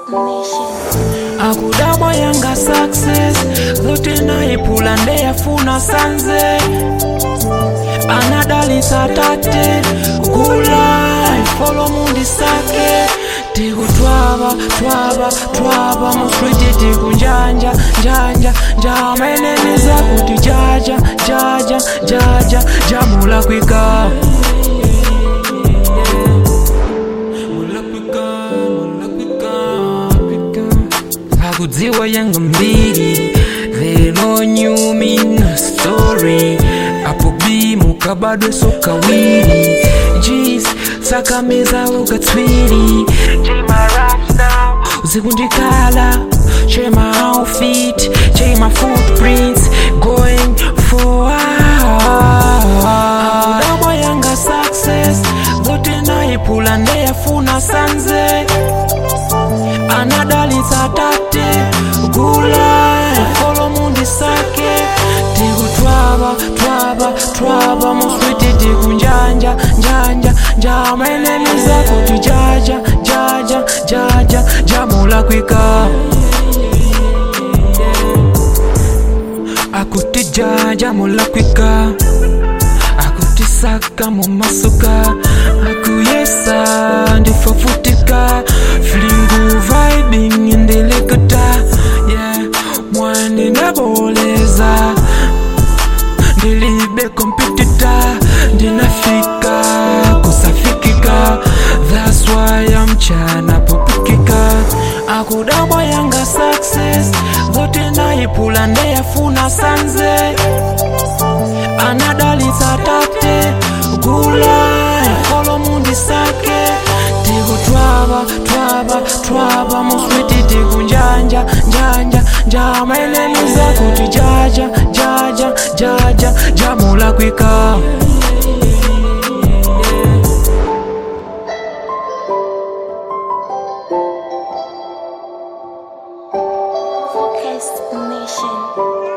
Nation. akudabwa yanga success zote naipula ndeyafuna sanze anadalitsa tate kula ifolo mundi sake tikutwava twava twava muswiti tikunjanja njanja njameneniza kuti jaja jaja jaja jamulakwika mulakwika mulakwika akudziwa yanga mbiri they know you mean a story apo b mukabadwe so kawiri jeez sakamiza ukatswiri uzikundikala check my outfit check my footprints going for akudabwa yanga success zote naipula ndeyafuna sanze anadalitsa tate gula ifolo mundi sake tikutwava twava twava muswiti tikunjanja njanja njameneniza kuti jaja jaja jaja jamulakwika akuti jaja mulakwika akutisaka mumasuka akuyesa ndifafutika flingu vibing ndilikuta yeah mwani naboleza ndilibe kompetita ndinafika kusafikika that's why amchana popikika akudabwa yanga success zote naipula ndeyafuna sanze anadalitsa tate gula ifolo mundi sake tikutwava twava twava muswiti tikunjanja njanja njameneniza kuti jaja jaja jaja jamulakwika Focused Nation.